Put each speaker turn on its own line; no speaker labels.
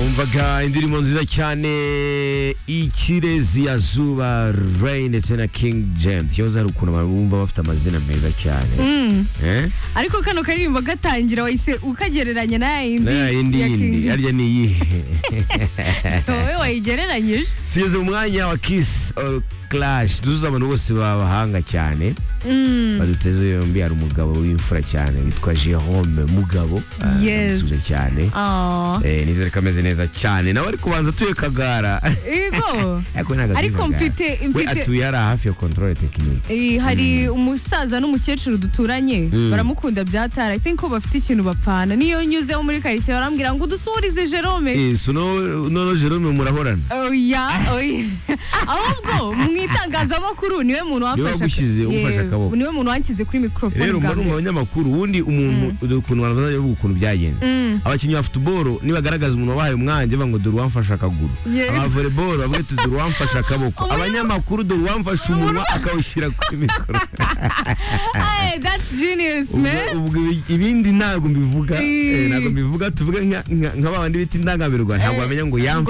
yumvaga indirimbo nziza cyane ikirezi ya zuba reyi ndetse na king james yahoze hari ukuntu abantu bumva bafite amazina meza cyane Eh?
ariko kano karirimbo gatangira wahise ukagereranya na ya yindi
na yindi
ya King
yindi
James.
harya ni iyihe
wowe wayigereranyije
tugeze mu mwanya wa kiss or clash duzuza abantu bose babahanga cyane baduteze yombi hari umugabo w'imfura cyane witwa jerome mugabo Ah,
Yes.
ndamusubiza cyane
Oh.
Eh, nizere ko ameze neza cyane nawe ari kubanza atuye kagara
Yego.
ariko ntabwo atuye
Ariko
Kagara.
mfite-
we
mfite-
atuye hariya hafi ya control tekinike
Eh, hari umusaza n'umukecuru duturanye baramukunda byatara i think ko bafite ikintu bapfana niyo nyuzeho muri karitsiye barambwira ngo udusurize jerome
noneho jerome murahorana
oya oya ahubwo mu itangazamakuru niwe muntu
Niwe
wafashe
wagushyize, ufashe
Yego,
akaboko.
niwe muntu wanshyize kuri mikorofone
rero
bwa
mbona mu
mbere.
banyamakuru ubundi umuntu dore ukuntu abantu bazajya bavuga ukuntu byagenze abakinnyi ba futuboro nibagaragaza umuntu wabahaye umwanya bavuga ngo dore uwamfashe akaguru
Yewe.
abavoleboro bavuga ati dore uwamfashe akaboko
Umuntu-
abanyamakuru dore uwamfashe umunwa akawushyira kuri mikoro
Hey, that's genius man
Ubwo- ubwo ibi- ibindi ntabwo mbivuga
Eh.
eh, ntabwo mbivuga tuvuge nka- nka- nka ba bandi bita indangamirwa ntabwo
Eh,
bamenya ngo
ngo